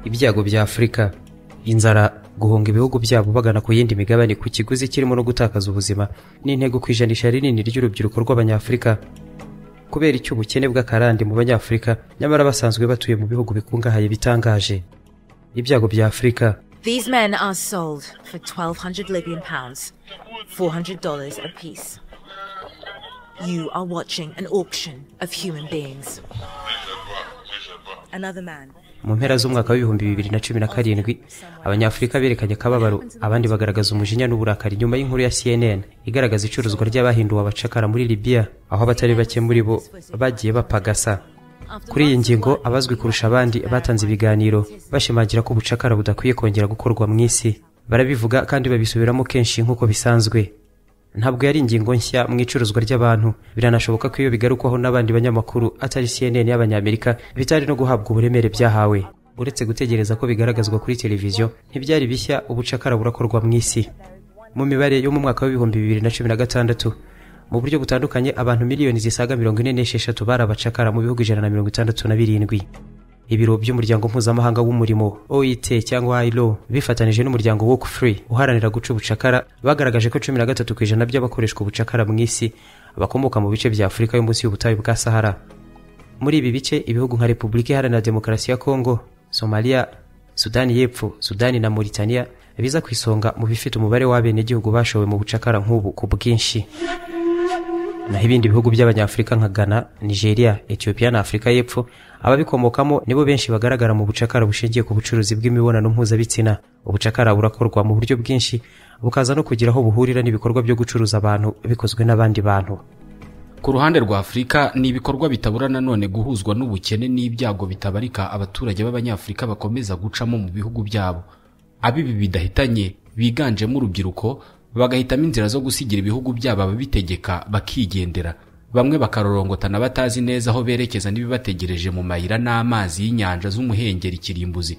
ibyago bya afurika inzara guhunga ibihugu byabo bagana ku yindi migabane ku kiguzi kirimo no gutakaza ubuzima ni intego ku ijanisha rinini ry'urubyiruko rw'abanyafurika kubera icy'ubukene bw'akarande mu banyafurika nyamara basanzwe batuye mu bihugu bikungahaye bitangaje ibyago bya afurika These men are sold for 1,200 Libyan pounds, $400 apiece. You are watching an auction of human beings. Another man. mu mpera z'umwaka w'ibihumbi bibiri na cumi na karindwi abanyafurika berekanye akababaro abandi bagaragaza umujinya n'uburakari nyuma y'inkuru ya cnn igaragaza icuruzwa ry'abahinduwe abacakara muri libiya aho abatari bake muri bo bagiye bapagasa kuri iyi ngingo abazwi kurusha abandi batanze ibiganiro bashimangira ko ubucakara budakwiye kongera gukorwa mu isi barabivuga kandi babisubiramo kenshi nk'uko bisanzwe ntabwo yari ingingo nshya mu icuruzwa ry'abantu biranashoboka ko iyo bigarukwaho n'abandi banyamakuru atari cnn y'abanyamerika bitari no guhabwa uburemere byahawe uretse gutegereza ko bigaragazwa kuri televiziyo ntibyari bishya ubucakara burakorwa mu isi mu mibare yo mu mwaka w'ibihumbi bibiri na cumi na gatandatu mu buryo butandukanye abantu miliyoni zisaga mirongo ine n'esheshatu bari abacakara mu bihugu ijana na mirongo itandatu na birindwi ibiro by'umuryango mpuzamahanga w'umurimo oit cyangwa ilo bifatanije n'umuryango walk free uharanira guca ubucakara bagaragaje ko cumi na gatatu ku ijana by'abakoreshwa ubucakara mu isi bakomoka mu bice bya afurika yo munsi y'ubutayu bwa sahara muri ibi bice ibihugu nka repubulika iharanira demokarasi ya kongo somaliya sudani y'epfo sudani na mauritania biza ku isonga mu bifite umubare w'abenegihugu bashowe mu bucakara nk'ubu ku bwinshi naho ibindi bihugu by'abanyafurika nka ghana nigeria ethiopia na afurika y'epfo ababikomokamo nibo benshi bagaragara mu bucakara bushingiye ku bucuruzi bw'imibonano mpuzabitsina ubucakara burakorwa mu buryo bwinshi bukaza no kugira aho buhurira n'ibikorwa byo gucuruza abantu bikozwe n'abandi bantu ku ruhande rwa afurika ni ibikorwa bitabura nanone guhuzwa n'ubukene n'ibyago bitabarika abaturage b'abanyafurika bakomeza gucamo mu bihugu byabo abibi bidahitanye biganjemo urubyiruko bagahitamo inzira zo gusigira ibihugu byabo ababitegeka bakigendera bamwe bakarorongotana batazi neza aho berekeza n'ibibategereje mu mayira n'amazi y'inyanja z'umuhengeri kirimbuzi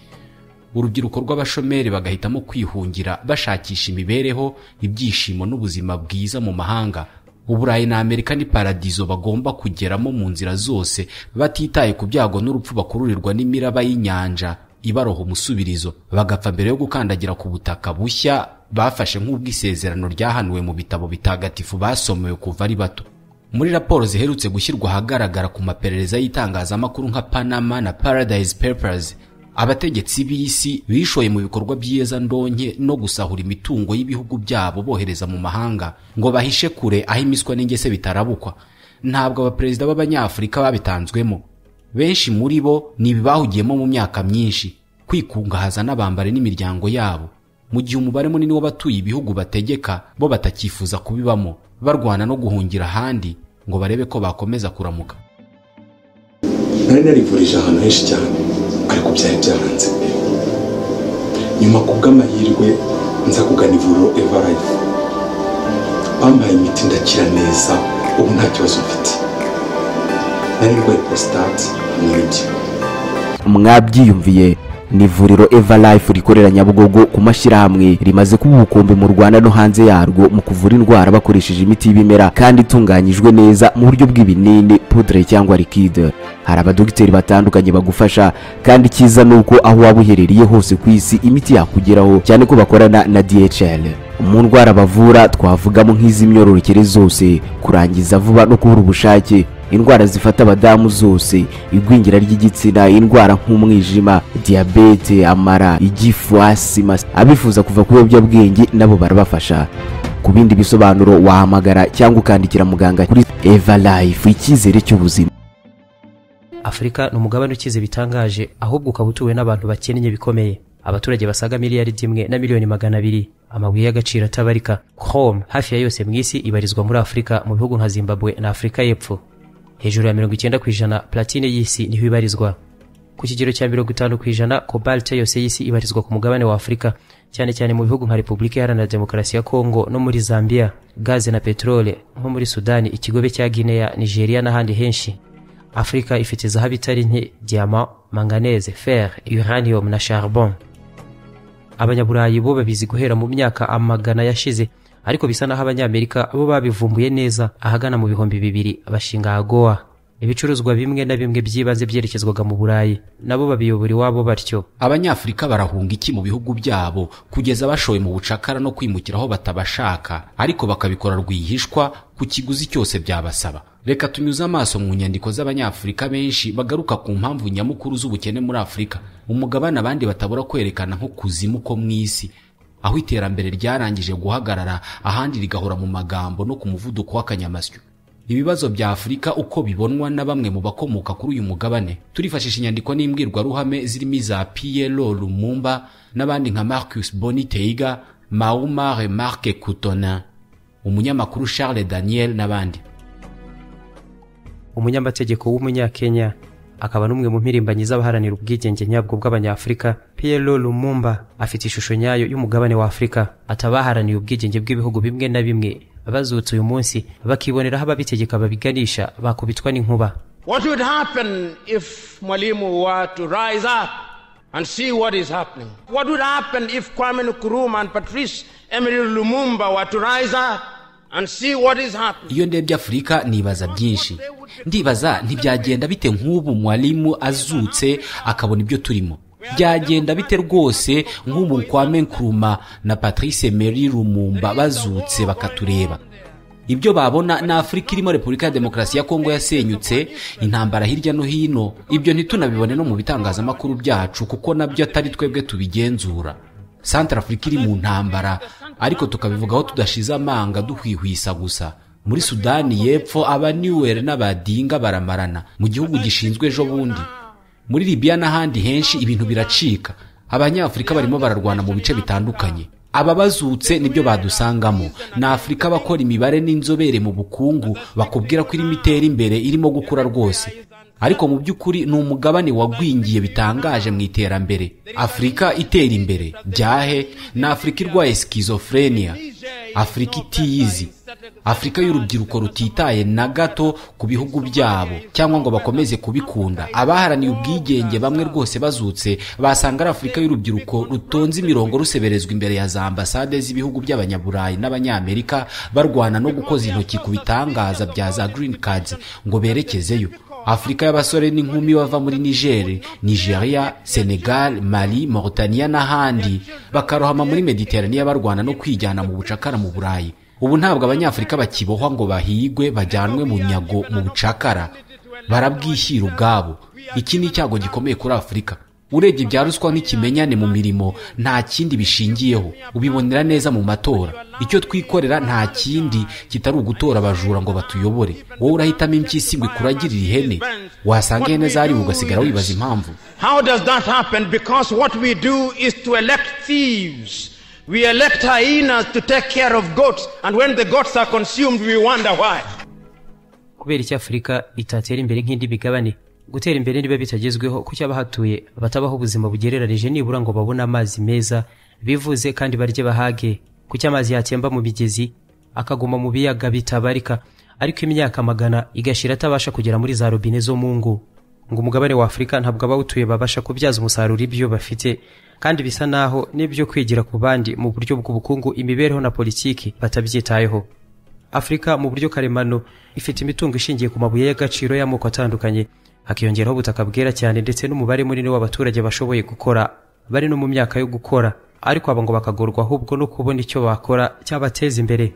urubyiruko rw'abashomeri bagahitamo kwihungira bashakisha imibereho ibyishimo n'ubuzima bwiza mu mahanga uburayi na amerika ni paradizo bagomba kugeramo mu nzira zose batitaye ku byago n'urupfu bakururirwa n'imiraba y'inyanja ibaroha umusubirizo bagapfa mbere yo gukandagira ku butaka bushya bafashe nk'ubwisezerano ryahanuwe mu bitabo bitagatifu basomewe kuva ari bato muri raporo ziherutse gushyirwa ahagaragara ku maperereza y'itangazamakuru nka panama na paradise papers abategetsi b'isi bishoye mu bikorwa byiza ndonke no gusahura imitungo y'ibihugu byabo bohereza mu mahanga ngo bahishe kure aho imiswa n'ingese bitarabukwa ntabwo abaperezida b'abanyafurika babitanzwemo benshi muri bo ni ibibahugiyemo mu myaka myinshi kwikungahaza n'abambari n'imiryango yabo mu gihe umubare munini w'abatuye ibihugu bategeka bo batakifuza kubibamo barwana no guhungira ahandi ngo barebe ko bakomeza kuramuka nari narivurije ahantu henshi cyane ariko byari byaranze nyuma ku bw'amahirwe nza kugana ivuriro evarayi bampaye imiti ndakira neza ubu nta kibazo mfite nari ndwaye porositate muri byo mwabyiyumviye ni ivuriro everlife rikorera nyabugogo ku mashyirahamwe rimaze kuba ubukombe mu rwanda no hanze yarwo mu kuvura indwara bakoresheje imiti y'ibimera kandi itunganyijwe neza mu buryo bw'ibinini pudre cyangwa likide hari abadogiteri batandukanye bagufasha kandi icyiza ni uko aho waba uherereye hose ku isi imiti yakugeraho cyane ko bakorana na dhl mu ndwara bavura twavugamo nk'iz'imyororokere zose kurangiza vuba no kubura ubushake indwara zifata abadamu zose igwingira ry'igitsina indwara nk'umwijima diyabete amara igifu asima abifuza kuva ku biyobyabwenge nabo barabafasha ku bindi bisobanuro wahamagara cyangwa ukandikira muganga kuri eva life icyizere cy'ubuzima afurika ni umugabane ukize bitangaje ahubwo ukaba utuwe n'abantu bakennye bikomeye abaturage basaga miliyari imwe na miliyoni magana abiri amabuye y'agaciro atabarika chrome hafi ya yose mu isi ibarizwa muri afurika mu bihugu nka zimbabwe na afurika y'epfo hejuru ya mirongo icyenda ku ijana platine y'isi niho ibarizwa ku kigero cya mirongo itanu ku ijana kobalte yose y'isi ibarizwa ku mugabane wa afurika cyane cyane mu bihugu nka repubulika iharanira demokarasi ya kongo no muri zambia gaze na peterole nko muri sudani ikigobe cya guinea nigeria n'ahandi henshi afurika ifite zahabu itari nke diyama manganese fer uranium na charbon abanyaburayi bo babizi guhera mu myaka amagana yashize ariko bisa naho abanyamerika bo babivumbuye neza ahagana mu bihumbi bibiri bashinga agowa ibicuruzwa bimwe na bimwe by'ibanze byerekezwaga mu burayi nabo babiyobora iwabo batyo abanyafurika barahunga iki mu bihugu byabo kugeza bashowe mu bucakara no kwimukira aho batabashaka ariko bakabikora rwihishwa ku kiguzi cyose byabasaba reka tunyuze amaso mu nyandiko z'abanyafurika benshi bagaruka ku mpamvu nyamukuru z'ubukene muri afurika umugabane abandi batabura kwerekana nko kuzimu ko mu isi aho iterambere ryarangije guhagarara ahandi rigahora mu magambo no ku muvuduko w'akanyamasyo ibibazo bya afurika uko bibonwa na bamwe mu bakomoka kuri uyu mugabane turifashisha inyandiko n'imbwirwaruhame zirimo iza piyero lumumba n'abandi nka marcus boni teiga mauma remarque coutona umunyamakuru charles daniel n'abandi umunyamategeko w'umunyakenya akaba n'umwe mu mpirimbanyi z'abaharanira ubwigenge nyabwo bw'abanyafurika piyero lumumba afite ishusho nyayo y'umugabane wa afurika ati abaharaniye ubwigenge bw'ibihugu bimwe na bimwe bazutse uyu munsi bakiboneraho ababitegeka babiganisha bakubitwa n'inkuba What would happen if Mwalimu were to rise up and see what is happening? What would happen if Kwame Nkrumah and Patrice Emery Lumumba were to rise up and see what is happening? iyo ndebye afurika nibaza byinshi ndibaza ntibyagenda bite nk'ubu mwarimu azutse akabona ibyo turimo byagenda bite rwose nk'ubu kwame nkuruma na patrice meri rumumba bazutse bakatureba ibyo babona ni afurika irimo repubulika ya demokarasi ya kongo yasenyutse intambara hirya no hino ibyo ntitunabibone no mu bitangazamakuru byacu kuko nabyo atari twebwe tubigenzura santara afurika iri mu ntambara ariko tukabivugaho tudashize amanga duhwihwisa gusa muri sudani y'epfo aba niwere n'abadinga baramarana mu gihugu gishinzwe ejo bundi muri libiya n'ahandi henshi ibintu biracika abanyafurika barimo bararwana mu bice bitandukanye aba bazutse nibyo badusangamo ni afurika abakora imibare n'inzobere mu bukungu bakubwira ko irimo itera imbere irimo gukura rwose ariko mu by'ukuri ni umugabane wagwingiye bitangaje mu iterambere afurika itera imbere byahe ni afurika irwaye sikizofureniya afurika itiyizi afurika y'urubyiruko rutitaye na gato ku bihugu byabo cyangwa ngo bakomeze kubikunda abaharaniye ubwigenge bamwe rwose bazutse basanga ari afurika y'urubyiruko rutonze imirongo ruseberezwa imbere ya za ambasade z'ibihugu by'abanyaburayi n'abanyamerika barwana no gukoza intoki ku bitangaza bya za green cards ngo berekezeyo afurika y'abasore n'inkumi bava muri nigeri nigeria senegal mali mauritania n'ahandi bakarohama muri mediteraniya barwana no kwijyana mu bucakara mu burayi ubu ntabwo abanyafurika bakibohwa ngo bahigwe bajyanwe mu nyago mu bucakara barabwishyira ubwabo iki ni icyago gikomeye kuri afurika urebye ibya ruswa n'ikimenyane mu mirimo nta kindi bishingiyeho ubibonera neza mu matora icyo twikorera nta kindi kitari ugutora abajura ngo batuyobore wowe urahitamo impyisi ngo ikuragirire ihene wasanga ihene zari ugasigara wibaza impamvu How does that happen? Because what we do is to elect thieves. We elect hyenas to take care of goats, and when the goats are consumed, we wonder why. kubera iki afurika itatera imbere nk'indi migabane gutera imbere niba bitagezweho kuki abahatuye batabaho ubuzima bugereranije nibura ngo babone amazi meza bivuze kandi barye bahage kuki amazi yatemba mu migezi akaguma mu biyaga bitabarika ariko imyaka magana igashira atabasha kugera muri za robine zo mu ngo ngo umugabane wa afurika ntabwo abawutuye babasha kubyaza umusaruro ibyo bafite kandi bisa naho n'ibyo kwigira ku bandi mu buryo bw'ubukungu imibereho na politiki batabyitayeho afurika mu buryo karemano ifite imitungo ishingiye ku mabuye y'agaciro y'amoko atandukanye hakiyongeraho ubutaka bwera cyane ndetse n'umubare munini w'abaturage bashoboye gukora bari no mu myaka yo gukora ariko aba ngo bakagorwa ahubwo no kubona icyo bakora cyabateza imbere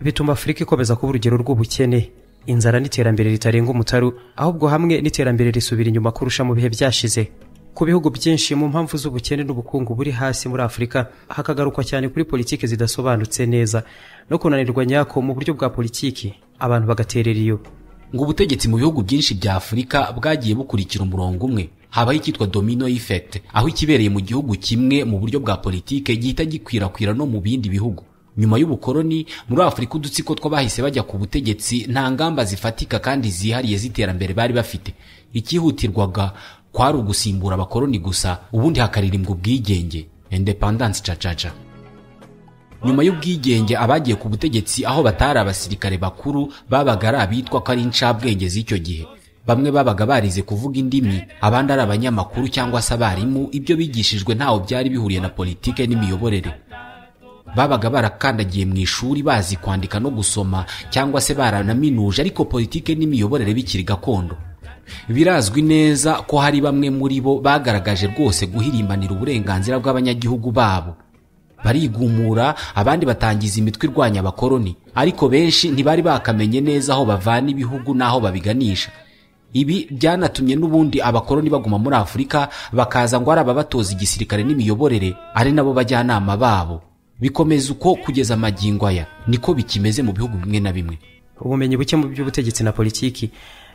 bituma afurika ikomeza kuba urugero rw'ubukene inzara n'iterambere ritarenga umutaru ahubwo hamwe n'iterambere risubira inyuma kurusha mu bihe byashize ku bihugu byinshi mu mpamvu z'ubukene n'ubukungu buri hasi muri afurika hakagarukwa cyane kuri politiki zidasobanutse neza no kunanirwa nyako mu buryo bwa politiki abantu bagaterera iyo ngo ubutegetsi mu bihugu byinshi bya afurika bwagiye bukurikira umurongo umwe habaho icyitwa domino effect aho ikibereye mu gihugu kimwe mu buryo bwa politike gihita gikwirakwira no mu bindi bihugu nyuma y'ubukoroni muri afurika udutsiko tw'abahise bajya ku butegetsi nta ngamba zifatika kandi zihariye z'iterambere bari bafite icyihutirwaga kwari ugusimbura abakoroni gusa ubundi hakaririmbwa ubwigenge independence cacaca nyuma y'ubwigenge abagiye ku butegetsi aho batari abasirikare bakuru babaga ari abitwa ko ari incabwenge z'icyo gihe bamwe babaga barize kuvuga indimi abandi ari abanyamakuru cyangwa se abarimu ibyo bigishijwe ntaho byari bihuriye na politike n'imiyoborere babaga barakandagiye mu ishuri bazi kwandika no gusoma cyangwa se baranaminuje ariko politike n'imiyoborere bikiri gakondo birazwi neza ko hari bamwe muri bo bagaragaje rwose guhirimbanira uburenganzira bw'abanyagihugu babo barigumura abandi batangiza imitwe irwanya abakoloni ariko benshi ntibari bakamenye neza aho bavana ibihugu n'aho babiganisha ibi byanatumye n'ubundi abakoloni baguma muri afurika bakaza ngo ari ababatoza igisirikare n'imiyoborere ari nabo bajyanama babo bikomeza uko kugeza amagingo aya niko bikimeze mu bihugu bimwe na bimwe ubumenyi buke mu by'ubutegetsi na politiki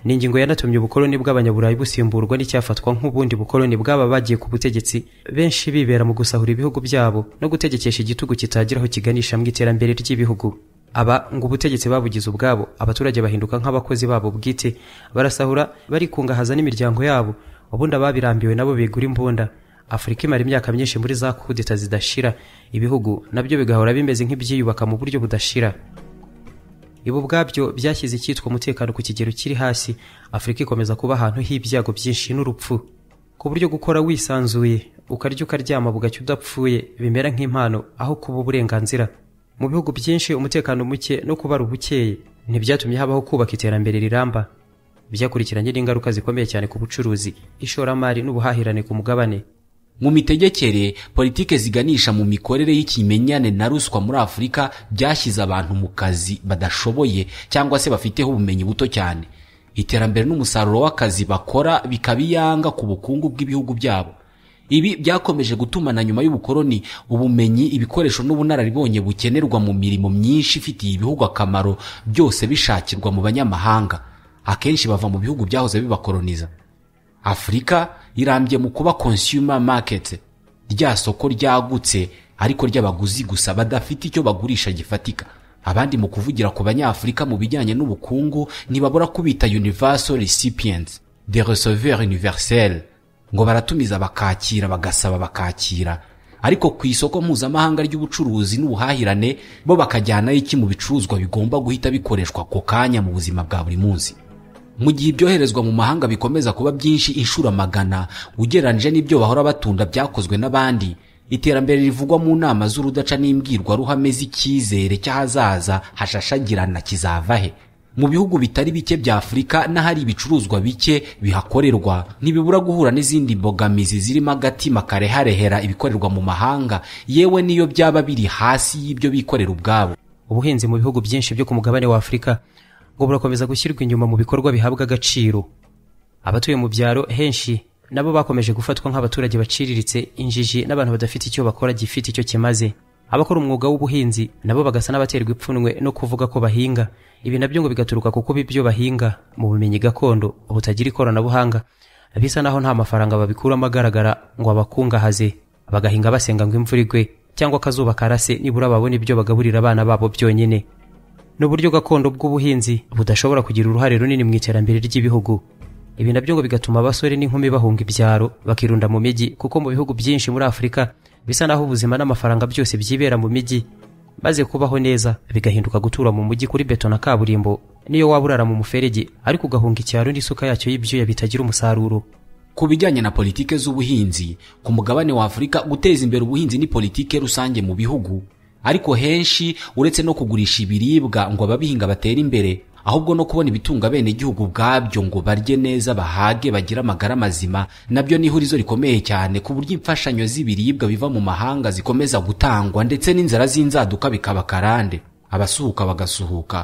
ni ingingo yanatumye ubukoloni bw'abanyaburayi busimburwa n'icyafatwa nk'ubundi bukoloni bw'aba bagiye ku butegetsi benshi bibera mu gusahura ibihugu byabo no gutegekesha igitugu kitagiraho kiganisha mu iterambere ry'ibihugu aba ngo ubutegetsi babugize ubwabo abaturage bahinduka nk'abakozi babo bwite barasahura barikungahaza n'imiryango yabo ubundi ababirambiwe nabo bigura imbunda afurika imara imyaka myinshi muri za kudeta zidashira ibihugu nabyo bigahora bimeze nk'ibyiyubaka mu buryo budashira ibi ubwabyo byashyize icyitwa umutekano ku kigero kiri hasi afurika ikomeza kuba ahantu h'ibyago byinshi n'urupfu ku buryo gukora wisanzuye ukarya ukaryama bugacya udapfuye bimera nk'impano aho kuba uburenganzira mu bihugu byinshi umutekano muke no kubara ubukeye ntibyatumye habaho kubaka iterambere riramba byakurikiranye n'ingaruka zikomeye cyane ku bucuruzi ishoramari n'ubuhahirane ku mugabane mu mitegekere politike ziganisha mu mikorere y'ikimenyane na ruswa muri afurika byashyize abantu mu kazi badashoboye cyangwa se bafiteho ubumenyi buto cyane iterambere n'umusaruro w'akazi bakora bikaba iyanga ku bukungu bw'ibihugu byabo ibi byakomeje gutuma na nyuma y'ubukoloni ubumenyi ibikoresho n'ubunararibonye bukenerwa mu mirimo myinshi ifitiye ibihugu akamaro byose bishakirwa mu banyamahanga akenshi bava mu bihugu byahoze bibakoloniza afurika irambye mu kuba consumer market rya soko ryagutse ariko ry'abaguzi gusa badafite icyo bagurisha gifatika abandi mu kuvugira ku banyafurika mu bijyanye n'ubukungu ntibabura kubita universal recipients de receveur universel ngo baratumiza bakakira bagasaba bakakira ariko ku isoko mpuzamahanga ry'ubucuruzi n'ubuhahirane bo bakajyanaho iki mu bicuruzwa bigomba guhita bikoreshwa ako kanya mu buzima bwa buri munsi mu gihe ibyoherezwa mu mahanga bikomeza kuba byinshi inshuro magana ugereranyije n'ibyo bahora batunda byakozwe n'abandi iterambere rivugwa mu nama z'urudaca n'imbwirwaruhame z'icyizere cy'ahazaza hashashagirana kizava he mu bihugu bitari bike bya afurika n'ahari ibicuruzwa bike bihakorerwa ntibibura guhura n'izindi mbogamizi zirimo agatima kareharehera ibikorerwa mu mahanga yewe n'iyo byaba biri hasi y'ibyo bikorera ubwabo ubuhinzi mu bihugu byinshi byo ku mugabane wa afurika ngo burakomeza gushyirwa inyuma mu bikorwa bihabwa agaciro abatuye mu byaro henshi nabo bakomeje gufatwa nk'abaturage baciriritse injiji n'abantu badafite icyo bakora gifite icyo kimaze abakora umwuga w'ubuhinzi nabo bagasa n'abaterwa ipfunwe no kuvuga ko bahinga ibi nabyo ngo bigaturuka ku kuba ibyo bahinga mu bumenyi gakondo butagira ikoranabuhanga bisa naho nta mafaranga babikuramo agaragara ngo abakungahaze bagahinga basenga ngo imvura igwe cyangwa akazuba karase nibura babona ibyo bagaburira abana babo byonyine n'uburyo gakondo bw'ubuhinzi budashobora kugira uruhare runini mu iterambere ry'ibihugu ibi nabyo ngo bigatuma abasore n'inkumi bahunga ibyaro bakirunda mu mijyi kuko mu bihugu byinshi muri afurika bisa naho ubuzima n'amafaranga byose byibera mu mijyi maze kubaho neza bigahinduka gutura mu mujyi kuri beto na kaburimbo niyo waba urara mu muferege ariko ugahunga icyaro n'isuka yacyo y'ibyuya bitagira umusaruro ku bijyanye na politike z'ubuhinzi ku mugabane wa afurika guteza imbere ubuhinzi ni politike rusange mu bihugu ariko henshi uretse no kugurisha ibiribwa ngo ababihinga batere imbere ahubwo no kubona ibitunga abenegihugu ubwabyo ngo barye neza bahage bagire amagara mazima nabyo ni ihurizo rikomeye cyane ku buryo imfashanyo z'ibiribwa biva mu mahanga zikomeza gutangwa ndetse n'inzara z'inzaduka bikaba karande abasuhuka bagasuhuka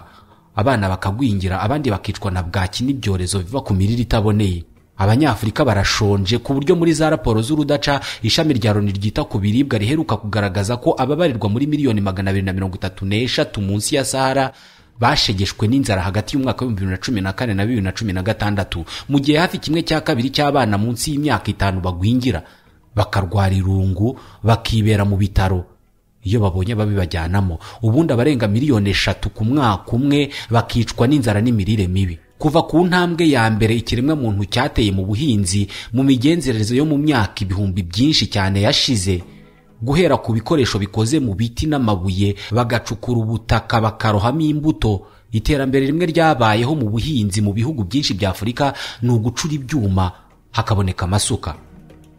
abana bakagwingira abandi bakicwa na bwaki n'ibyorezo biva ku mirire itaboneye abanyafurika barashonje ku buryo muri za raporo z'urudaca ishami rya loni ryita ku biribwa riheruka kugaragaza ko ababarirwa muri miliyoni magana abiri na mirongo itatu n'eshatu munsi ya sahara bashegeshwe n'inzara hagati y'umwaka w'ibihumbi bibiri na cumi na kane na bibiri na cumi na gatandatu mu gihe hafi kimwe cya kabiri cy'abana munsi y'imyaka itanu bagwingira bakarwara irungu bakibera mu bitaro iyo babonye babibajyanamo ubundi abarenga miliyoni eshatu ku mwaka umwe bakicwa n'inzara n'imirire mibi kuva ku ntambwe ya mbere ikiremwa muntu cyateye mu buhinzi mu migenzereze yo mu myaka ibihumbi byinshi cyane yashize guhera ku bikoresho bikoze mu biti n'amabuye bagacukura ubutaka bakarohamo imbuto iterambere rimwe ryabayeho mu buhinzi mu bihugu byinshi bya afurika ni ugucura ibyuma hakaboneka amasuka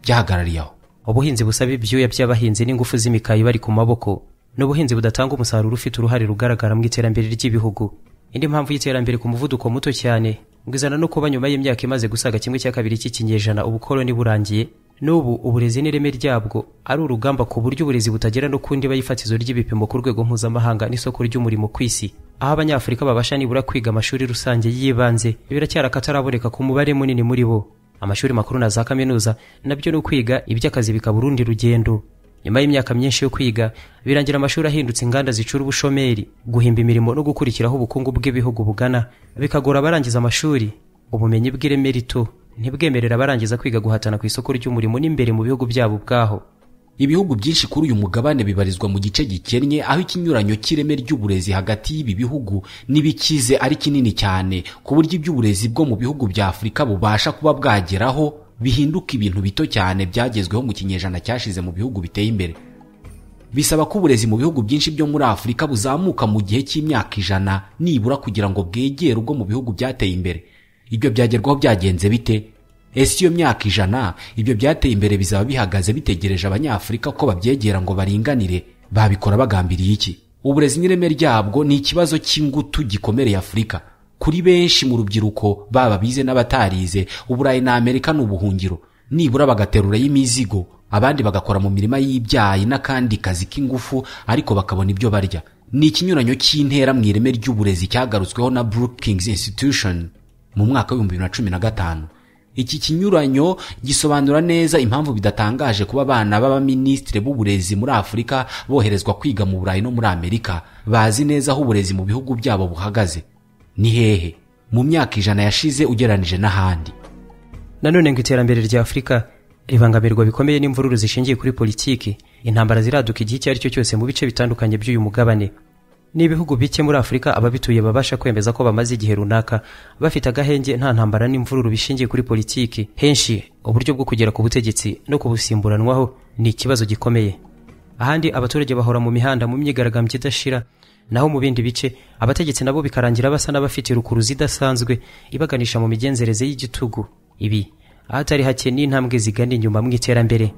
byahagarariye aho ubuhinzi busaba ibyuya by'abahinzi n'ingufu z'imikayi bari ku maboko n'ubuhinzi budatanga umusaruro ufite uruhare rugaragara mu iterambere ry'ibihugu indi mpamvu y'iterambere ku muvuduko muto cyane ngo izana no kuba nyuma y'imyaka imaze gusaga kimwe cya kabiri cy'ikinyejana ubukoloni burangiye n'ubu uburezi n'ireme ryabwo ari urugamba ku buryo uburezi butagera no ku ndiba y'ifatizo ry'ibipimo ku rwego mpuzamahanga n'isoko ry'umurimo ku isi aho abanyafurika babasha nibura kwiga amashuri rusange y'ibanze biracyari akataraboneka ku mubare munini muri bo amashuri makuru na za kaminuza nabyo ni ukwiga iby'akazi bikaba urundi rugendo nyuma y'imyaka myinshi yo kwiga birangira amashuri ahindutse inganda zicura ubushomeri guhimba imirimo no gukurikiraho ubukungu bw'ibihugu bugana bikagora abarangiza amashuri ubumenyi bw'ireme rito ntibwemerera abarangiza kwiga guhatana ku isoko ry'umurimo n'imbere mu bihugu byabo ubwaho ibihugu byinshi kuri uyu mugabane bibarizwa mu gice gikennye aho ikinyuranyo cy'ireme ry'uburezi hagati y'ibi bihugu n'ibikize ari kinini cyane ku buryo iby'uburezi bwo mu bihugu bya afurika bubasha kuba bwageraho bihinduka ibintu bito cyane byagezweho mu kinyejana cyashize mu bihugu biteye imbere bisaba ko uburezi mu bihugu byinshi byo muri afurika buzamuka mu gihe cy'imyaka ijana nibura kugira ngo bwegere ubwo mu bihugu byateye imbere ibyo byagerwaho byagenze bite ese iyo myaka ijana ibyo byateye imbere bizaba bihagaze bitegereje abanyafurika ko babyegera ngo baringanire babikora bagambiriye iki uburezi n'ireme ryabwo ni ikibazo cy'ingutu gikomereye afurika kuri benshi mu rubyiruko baba bize n'abatarize uburayi na amerika ni ubuhungiro nibura bagaterurayo imizigo abandi bagakora mu mirima y'ibyayi n'akandi kazi k'ingufu ariko bakabona ibyo barya ni ikinyuranyo cy'intera mu ireme ry'uburezi cyagarutsweho na brookings institution mu mwaka w'ibihumbi bibiri na cumi na gatanu iki kinyuranyo gisobanura neza impamvu bidatangaje kuba abana b'abaminisitiri b'uburezi muri afurika boherezwa kwiga mu burayi no muri amerika bazi neza aho uburezi mu bihugu byabo buhagaze ni hehe mu myaka ijana yashize ugeranije n'ahandi nanone ngo iterambere rya afurika ribangamirwa bikomeye n'imvururu zishingiye kuri politiki intambara ziraduka igihe icyo ari cyo cyose mu bice bitandukanye by'uyu mugabane n'ibihugu bike muri afurika ababituye babasha kwemeza ko bamaze igihe runaka bafite agahenge nta ntambara n'imvururu bishingiye kuri politiki henshi uburyo bwo kugera ku butegetsi no kubusimburanwaho ni ikibazo gikomeye ahandi abaturage bahora mu mihanda mu myigaragambyo idashira naho mu bindi bice abategetsi nabo bikarangira basa n'abafite rukuruzi idasanzwe ibaganisha mu migenzereze y'igitugu ibi ahatari hake n'intambwe zigana inyuma mu iterambere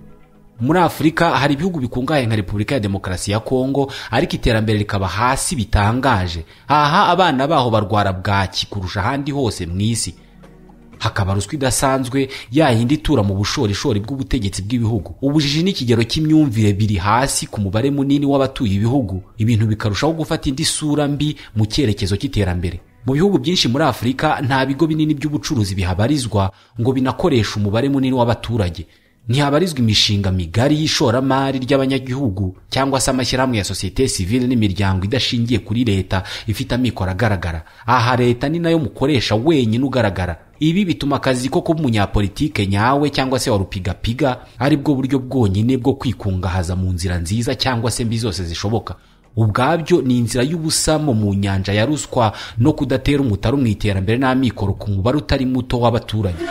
muri afurika hari ibihugu bikungahaye nka repubulika ya demokarasi ya kongo ariko iterambere rikaba hasi bitangaje aha abana baho barwara bwaki kurusha ahandi hose mu isi hakaba ruswa idasanzwe yayindi itura mu bushorishori bw'ubutegetsi bw'ibihugu ubujiji n'ikigero cy'imyumvire biri hasi ku mubare munini w'abatuye ibihugu ibintu bikarushaho gufata indi sura mbi mu cyerekezo cy'iterambere mu bihugu byinshi muri afurika nta bigo binini by'ubucuruzi bihabarizwa ngo binakoreshe umubare munini w'abaturage ntihabarizwa imishinga migari y'ishoramari ry'abanyagihugu cyangwa se amashyirahamwe ya sosiyete sivile n'imiryango idashingiye kuri leta ifite amikoro agaragara aha leta ni nayo mukoresha wenyine ugaragara ibi bituma akazi ko kuba umunyapolitike nyawe cyangwa se warupigapiga ari bwo buryo bwonyine bwo kwikungahaza mu nzira nziza cyangwa se mbi zose zishoboka ubwabyo ni inzira y'ubusamo mu nyanja ya ruswa no kudatera umutaru mu iterambere n'amikoro ku mubare utari muto w'abaturage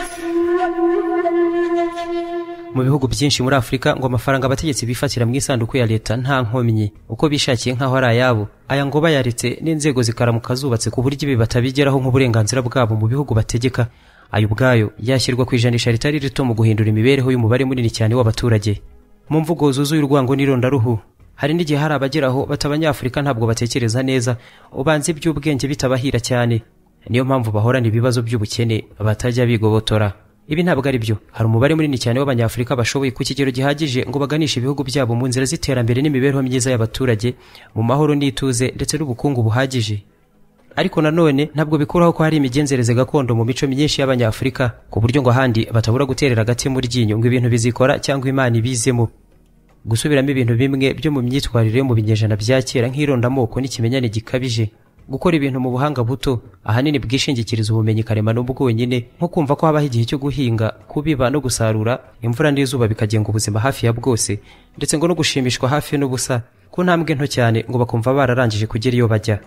mu bihugu byinshi muri afurika ngo amafaranga abategetsi bifatira mu isanduku ya leta nta nkomyi uko bishakiye nk'aho ari ayabo aya ngo bayaretse n'inzego zikaramuka zubatse ku buryo ibi batabigeraho nk'uburenganzira bwabo mu bihugu bategeka ayo ubwayo yashyirwa ku ijanisha ritari rito mu guhindura imibereho y'umubare munini cyane w'abaturage mu mvugo zuzuye urwango n'irondaruhu hari n'igihe hari abageraho bati abanyafurika ntabwo batekereza neza ubanza iby'ubwenge bitabahira cyane niyo mpamvu bahorana ibibazo by'ubukene batajya bigobotora ibi ntabwo ari byo hari umubare munini cyane w'abanyafurika bashoboye ku kigero gihagije ngo baganishe ibihugu byabo mu nzira z'iterambere n'imibereho myiza y'abaturage mu mahoro n'ituze ndetse n'ubukungu buhagije ariko nanone ntabwo bikuraho ko hari imigenzereze gakondo mu mico myinshi y'abanyafurika ku buryo ngo ahandi batabura guterera agati mu ryinyo ngo ibintu bizikora cyangwa imana ibizemo gusubiramo ibintu bimwe byo mu myitwarire yo mu binyejana bya kera nk'irondamoko n'ikimenyane gikabije gukora ibintu mu buhanga buto ahanini bwishingikiriza ubumenyi karemano bwonyine nko kumva ko habaho igihe cyo guhinga kubiba no gusarura imvura n'izuba bikagenga ubuzima hafi ya bwose ndetse ngo no gushimishwa hafi n'ubusa ku ntambwe nto cyane ngo bakumva bararangije kugera iyo bajya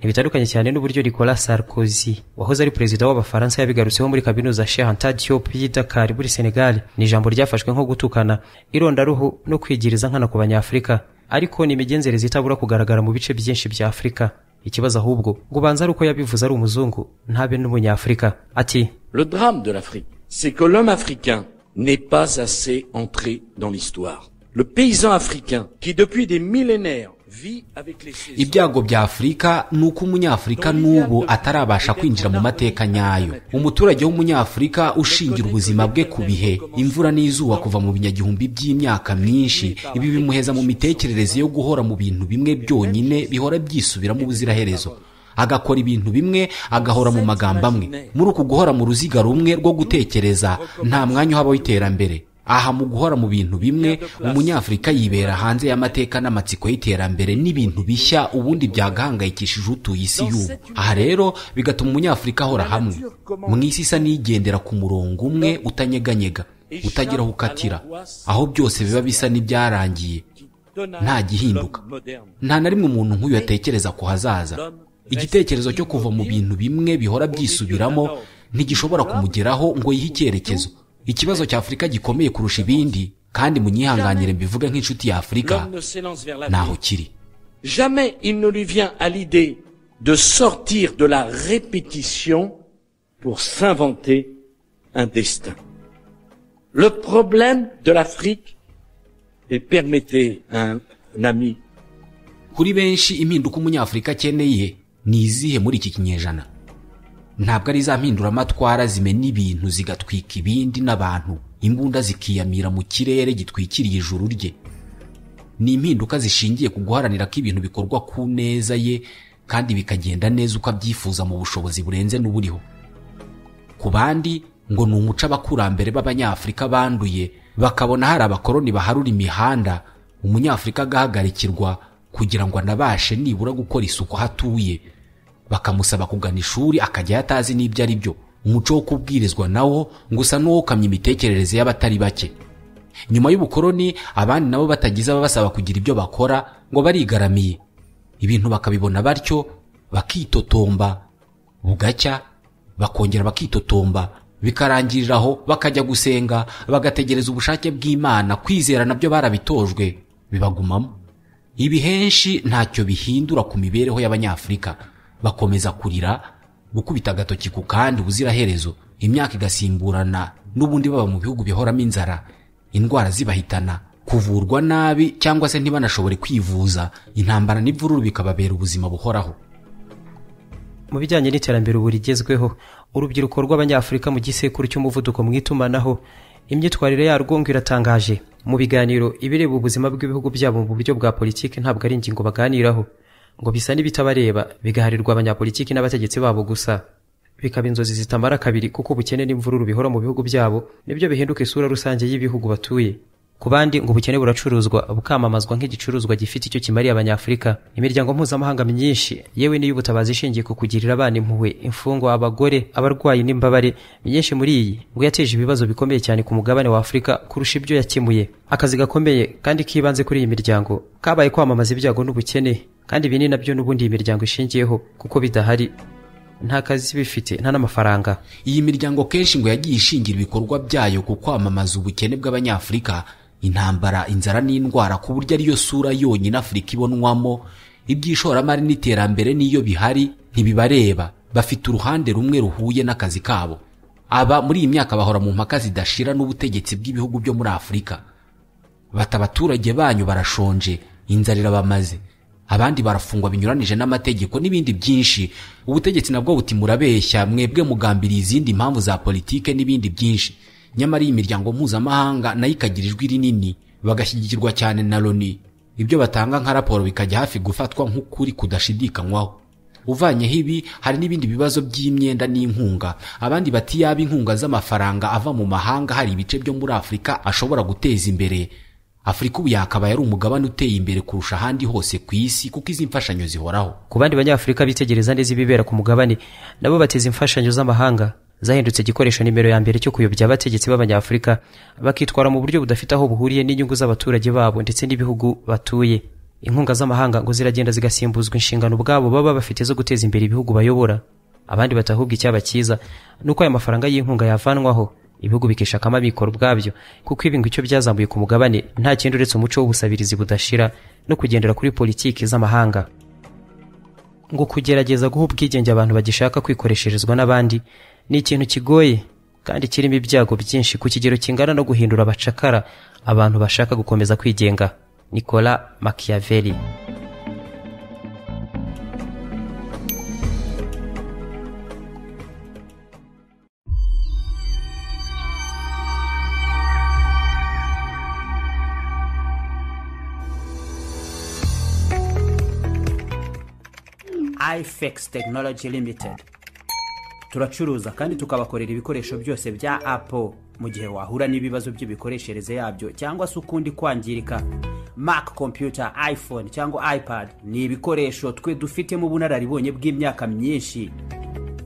ntibitandukanye cyane n'uburyo Nicolas Sarkozy wahoze ari perezida w'abafaransa yabigarutseho muri kaminuza Cheikh Diop y'i Dakar muri Senegal ni ijambo ryafashwe nko gutukana irondaruhu no kwigiriza nkana ku banyafurika ariko ni imigenzereze itabura kugaragara mu bice byinshi bya Afurika ikibazo ahubwo ngo ubanze ari uko yabivuze ari umuzungu ntabe n'umunyafurika ati Le drame de l'Afrique, c'est que l'homme africain n'est pas assez entré dans l'histoire. le paysan africain qui depuis des millénaires vit avec les saisons. ibyago bya afurika ni uko umunyafurika n'ubu atarabasha kwinjira mu mateka nyayo umuturage w'umunyafurika ushingira ubuzima bwe ku bihe imvura n'izuba kuva mu binyagihumbi by'imyaka myinshi ibi bimuheza mu mitekerereze yo guhora mu bintu bimwe byonyine bihora byisubiramo ubuziraherezo agakora ibintu bimwe agahora mu magambo amwe muri uku guhora mu ruziga rumwe rwo gutekereza nta mwanya uhaba w'iterambere aha mu guhora mu bintu bimwe umunyafurika yibera hanze y'amateka n'amatsiko y'iterambere n'ibintu bishya ubundi byagahangayikishije utuye isi y'ubu aha rero bigatuma umunyafurika ahora hamwe mu isi isa n'igendera ku murongo umwe utanyeganyega utagira aho ukatira aho byose biba bisa n'ibyarangiye nta gihinduka nta na rimwe umuntu nk'uyu yatekereza ku hazaza igitekerezo cyo kuva mu bintu bimwe bihora byisubiramo ntigishobora kumugeraho ngo yihe icyerekezo ikibazo cya afurika gikomeye kurusha ibindi kandi munyihanganire mbivuge nk'inshuti ya afurika L'homme ne s'élance vers l'avenir. ntaho kiri Jamais il ne lui vient à l'idée de sortir de la répétition pour s'inventer un destin. Le problème de l'Afrique, et permettez à un, un ami, kuri benshi impinduka umunyafurika akeneye ni izihe muri iki kinyejana ntabwo ari za mpinduramatwara zimena ibintu zigatwika ibindi n'abantu imbunda zikiyamira mu kirere gitwikiriye ijuru rye ni impinduka zishingiye ku guharanira ko ibintu bikorwa ku neza ye kandi bikagenda neza uko abyifuza mu bushobozi burenze n'uburiho ku bandi ngo ni umuco abakurambere b'abanyafurika banduye bakabona hari abakoloni baharura imihanda umunyafurika agahagarikirwa kugira ngo anabashe nibura gukora isuku aho atuye bakamusaba kugana ishuri akajyayo atazi n'ibyo ari byo umuco wo kubwirizwa nawo ngo usa n'uwokamye imitekerereze y'abatari bake nyuma y'ubukoloni abandi nabo batagize ababasaba kugira ibyo bakora ngo barigaramiye ibintu bakabibona batyo bakitotomba bugacya bakongera bakitotomba bikarangirira aho bakajya gusenga bagategereza ubushake bw'imana kwizera nabyo barabitojwe bibagumamo ibi henshi ntacyo bihindura ku mibereho y'abanyafurika bakomeza kurira gukubita agatoki ku kandi ubuziraherezo imyaka igasimburana n'ubundi baba mu bihugu bihoramo inzara indwara zibahitana kuvurwa nabi cyangwa se ntibanashobore kwivuza intambara n'imvururu bikababera ubuzima buhoraho mu bijyanye n'iterambere ubu rigezweho urubyiruko rw'abanyafurika mu gisekuru cy'umuvuduko mu itumanaho imyitwarire yarwo ngo iratangaje mu biganiro ibireba ubuzima bw'ibihugu byabo mu buryo bwa politiki ntabwo ari ingingo baganiraho ngo bisa n'ibitabareba bigaharirwa abanyapolitiki n'abategetsi babo gusa bikaba inzozi zitamara kabiri kuko ubukene n'imvururu bihora mu bihugu byabo nibyo bihinduka isura rusange y'ibihugu batuye ku bandi ngo ubukene buracuruzwa bukamamazwa nk'igicuruzwa gifite icyo kimariye abanyafurika imiryango mpuzamahanga myinshi yewe n'iy'ubutabazi ishingiye ku kugirira abana impuhwe imfungwa abagore abarwayi n'imbabare myinshi muri iyi ngo yateje ibibazo bikomeye cyane ku mugabane wa afurika kurusha ibyo yakemuye akazi gakomeye kandi k'ibanze kuri iyi miryango kabaye kwamamaza ibyago n'ubukene kandi ibi ni nabyo n'ubundi iyi miryango ishingiyeho kuko bidahari nta kazi bifite nta n'amafaranga iyi miryango kenshi ngo yagiye ishingira ibikorwa byayo ku kwamamaza ubukene bw'abanyafurika intambara inzara n'indwara ku buryo ariyo sura yonyine afurika ibonwamo iby'ishoramari n'iterambere n'iyo bihari ntibibareba bafite uruhande rumwe ruhuye n'akazi kabo aba muri iyi myaka bahora mu mpaka zidashira n'ubutegetsi bw'ibihugu byo muri afurika bati abaturage banyu barashonje inzara irabamaze abandi barafungwa binyuranije n'amategeko n'ibindi byinshi ubutegetsi nabwo buti murabeshya mwebwe mugambiriye izindi mpamvu za politike n'ibindi byinshi nyamara iyi miryango mpuzamahanga nayo ikagira ijwi rinini bagashyigikirwa cyane na loni ibyo batanga nka raporo bikajya hafi gufatwa nk'ukuri kudashidikanywaho uvanyeho ibi hari n'ibindi bibazo by'imyenda n'inkunga abandi bati yaba inkunga z'amafaranga ava mu mahanga hari ibice byo muri afurika ashobora guteza imbere afurika ubu yakabaye ari umugabane uteye imbere kurusha ahandi hose ku isi kuko izi mfashanyo zihoraho ku bandi banyafurika bitegereza neza ibibera ku mugabane nabo bateza imfashanyo z'amahanga zahindutse igikoresho nimero ya mbere cyo kuyobya abategetsi b'abanyafurika bakitwara mu buryo budafite aho buhuriye n'inyungu z'abaturage babo ndetse n'ibihugu batuye inkunga z'amahanga ngo ziragenda zigasimbuzwa inshingano ubwabo baba bafite zo guteza imbere ibihugu bayobora abandi batahubwa icyaba cyiza ni uko aya mafaranga y'inkunga yavanwaho ibihugu bikishakamo amikoro ubwabyo kuko ibi ngo icyo byazamuye ku mugabane nta kindi uretse umuco w'ubusabirizi budashira no kugendera kuri politiki z'amahanga ngo kugerageza guha ubwigenge abantu bagishaka kwikoresherezwa n'abandi ni ikintu kigoye kandi kirimo ibyago byinshi ku kigero kingana no guhindura abacakara abantu bashaka gukomeza kwigenga nicola machiavelli ifx technology limited turacuruza kandi tukabakorera ibikoresho byose bya apple mu gihe wahura n'ibibazo by'imikoreshereze yabyo cyangwa se ukundi kwangirika mac computer iphone cyangwa ipad ni ibikoresho twe dufitemo ubunararibonye bw'imyaka myinshi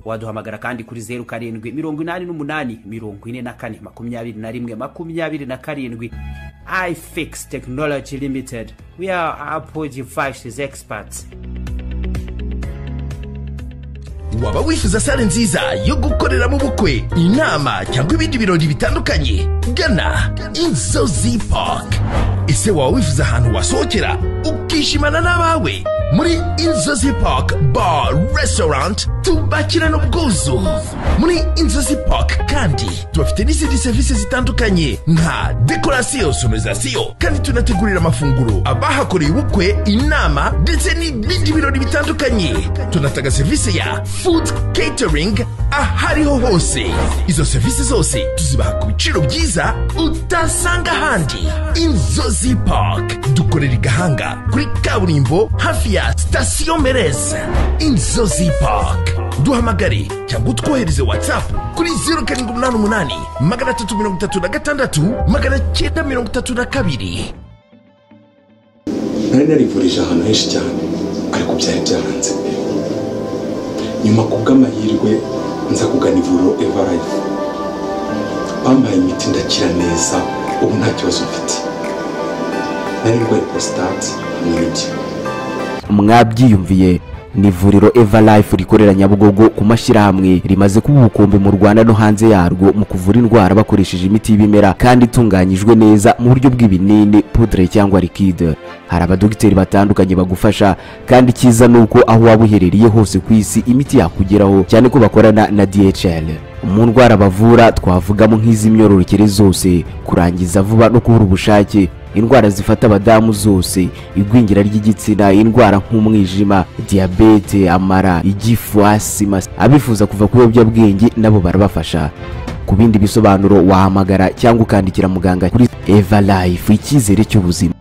waduhamagara kandi kuri zeru karindwi mirongo inani n'umunani mirongo ine na kane makumyabiri na rimwe makumyabiri na karindwi ifix technology limited we are apple devices experts waba wifuza sale nziza yo gukoreramo ubukwe inama cyangwa ibindi birori bitandukanye gana inzozi park ese waba wifuza ahantu wasohokera ukishimana n'abawe muri inzozi park bar restaurant tubakirana ubwuzu muri inzozi park kandi tubafite n'izindi serivisi zitandukanye nka dekorasiyo sonorizasiyo kandi tunategurira amafunguro abahakoreye ubukwe inama ndetse n'ibindi birori bitandukanye tunatanga serivisi ya food catering ahariho hose izo serivisi zose tuzibaha ku biciro byiza utasanga ahandi inzozi park dukorera i gahanga kuri kaburimbo hafi ya sitasiyo mereza inzozi park duhamagare cyangwa utwohereze watsapu kuri zeru karindwi umunani umunani magana atatu mirongo itatu na gatandatu magana cyenda mirongo itatu na kabiri nari narivurije ahantu henshi cyane ariko byari byaranze nyuma ku bw'amahirwe nza kugana ivuriro evarayifu bampaye imiti ndakira neza ubu nta kibazo mfite nari ndwaye porositate hamwe n'impyiko mwabyiyumviye ni ivuriro Everlife rikorera Nyabugogo ku mashyirahamwe rimaze kuba ubukombe mu Rwanda no hanze yarwo mu kuvura indwara bakoresheje imiti y'ibimera kandi itunganyijwe neza mu buryo bw'ibinini pudre cyangwa liquide hari abadogiteri batandukanye bagufasha kandi icyiza ni uko aho waba uherereye hose ku isi imiti yakugeraho cyane ko bakorana na DHL mu ndwara bavura twavugamo nk'iz'imyororokere zose kurangiza vuba no kubura ubushake indwara zifata abadamu zose igwingira ry'igitsina indwara nk'umwijima diyabete amara igifu asima abifuza kuva ku biyobyabwenge nabo barabafasha ku bindi bisobanuro wahamagara cyangwa ukandikira muganga kuri eva life icyizere cy'ubuzima